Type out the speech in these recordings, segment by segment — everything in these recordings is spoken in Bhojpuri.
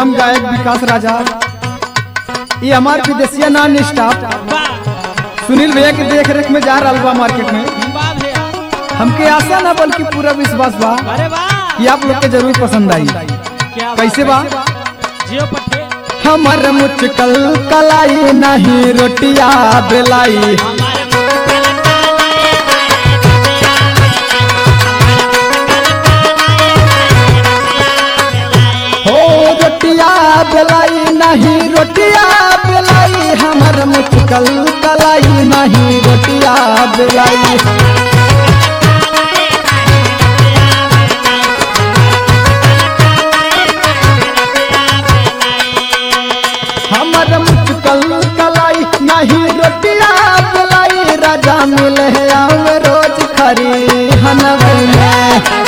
हम गायक विकास राजा ये हमार विदेशिया नॉन स्टाफ वाह सुनील भैया के देख रेख में जा रहा बा मार्केट में वाह भैया हमके आशा ना बल्कि पूरा विश्वास बा अरे वाह कि आप लोग के जरूर पसंद आई क्या कैसे बा जियो पट्टे हमर मुचकल कलाई नहीं रोटिया बेलाई हो रोटिया बेलाई नहीं रोटिया बेलाई हमर मुचकल कलाई नहीं रोटिया बेलाई हमर मुचकल कलाई नहीं रोटिया बेलाई राजा मिले आवे रोज खरी हनवे में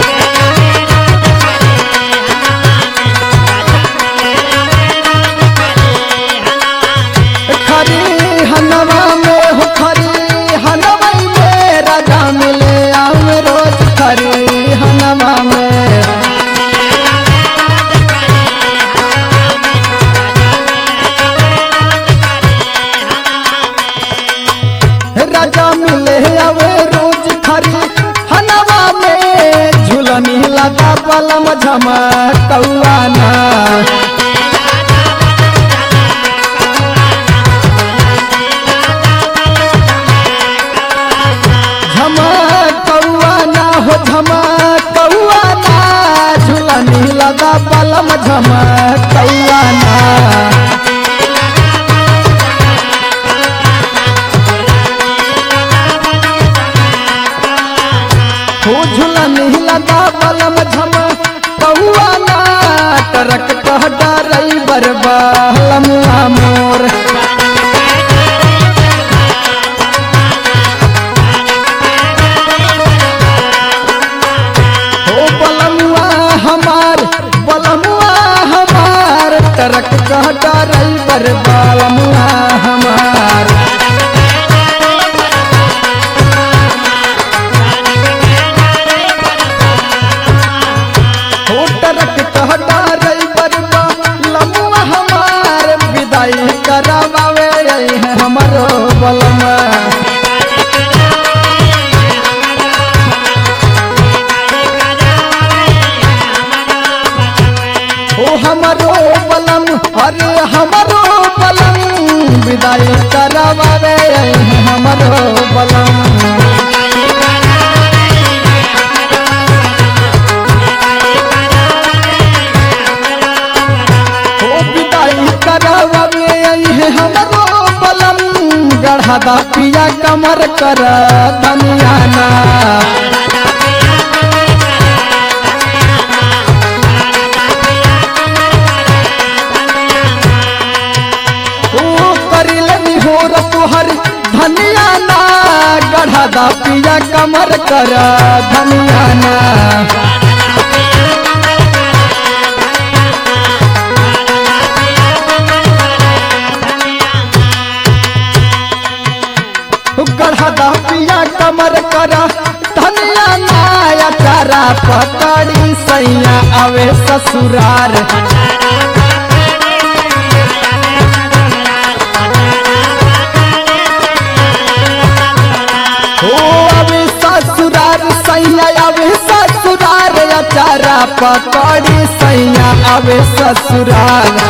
खरी हनवा में हो खरी हनवा में राजा मिले आवे रोज खरी हनवा में राजा मिले आवे रोज खरी हनवा में झुलनी लगा पलम झमकौआना झमकौआना हो झमकौआना झुलनी लगा पलम झमकौआना हो झुलनी लगा पलम झमकौआना टरक कह डरई बरबालम मोर हो बलमुआ हमार बलमुआ हमार टरक कह डरई बरबालमुआ हमार हो टरक कह डरई बरबालमुआ हमार विदाई करावे है हमरो बलमा ओ हमरो बलम अरे हमरो बलम विदाई करवावे हमरो बलम ओ विदाई करवावे हमरो बलम गढ़ा पिया कमर कर धनियाना ओ करिलनी हो तुहर धनिया ना गढ़ा दा पिया कमर कर धनिया ना ओ गढ़ा दा पिया कमर कर धनिया ना या चारा पकड़ी सैया आवे ससुरार हो अभी ससुरार सैया अभी ससुरार अचारा पकड़ी सैया अभी ससुरार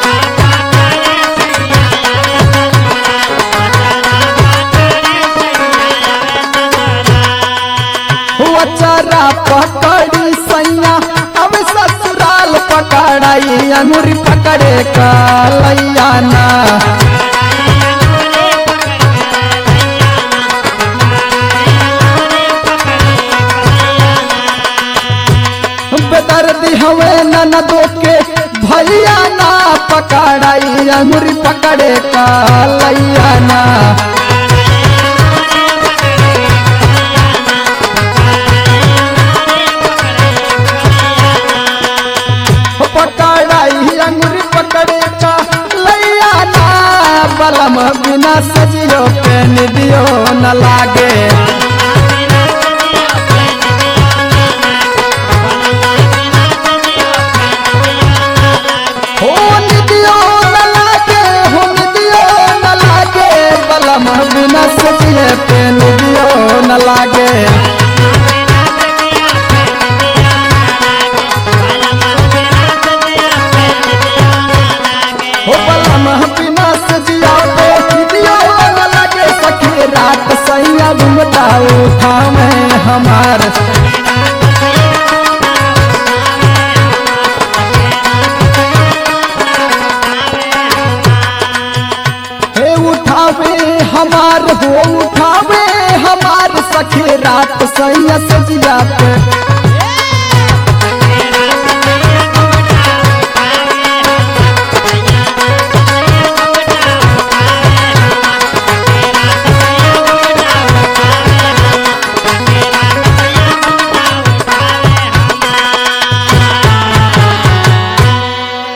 हो अचारा पकड़ी सैया अभी ससुराल पकड़ाई अंगूरी पकड़े का लैया ना बेदर्दी हवे ननदो के भैया ना पकड़ाई अंगूरी पकड़े का लैया ना पकड़ाई अंगूरी पकड़े का लैया ना बलम बिना सजियो पे निदियो न लागे न लागे हो बलम बिना सजिया पे दियो न लागे सखी रात सैया घुमता उठा में हमार हे उठावे हमार हो उठावे हमार सखी रात सैया सजिया